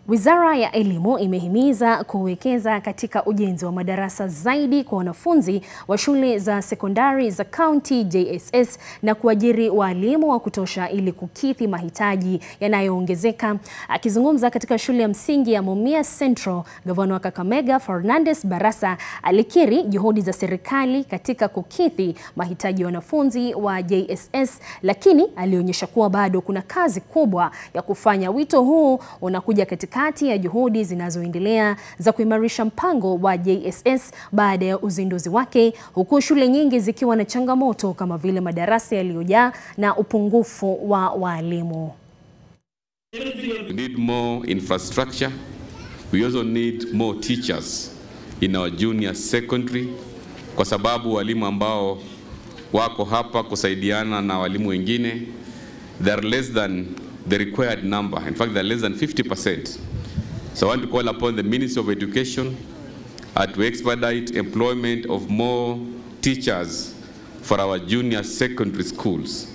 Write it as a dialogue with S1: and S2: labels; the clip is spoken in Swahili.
S1: Wizara ya Elimu imehimiza kuwekeza katika ujenzi wa madarasa zaidi kwa wanafunzi wa shule za sekondari za kaunti JSS na kuajiri walimu wa kutosha ili kukidhi mahitaji yanayoongezeka. Akizungumza katika shule ya msingi ya Mumias Central, gavana wa Kakamega Fernandes Barasa alikiri juhudi za serikali katika kukidhi mahitaji ya wanafunzi wa JSS, lakini alionyesha kuwa bado kuna kazi kubwa ya kufanya. Wito huu unakuja katika kati ya juhudi zinazoendelea za kuimarisha mpango wa JSS baada ya uzinduzi wake, huku shule nyingi zikiwa na changamoto kama vile madarasa yaliyojaa na upungufu wa walimu.
S2: We need more infrastructure. We also need more teachers in our junior secondary, kwa sababu walimu ambao wako hapa kusaidiana na walimu wengine they are less than the required number. In fact, they're less than 50%. So I want to call upon the Ministry of Education uh, to expedite employment of more teachers for our junior secondary schools.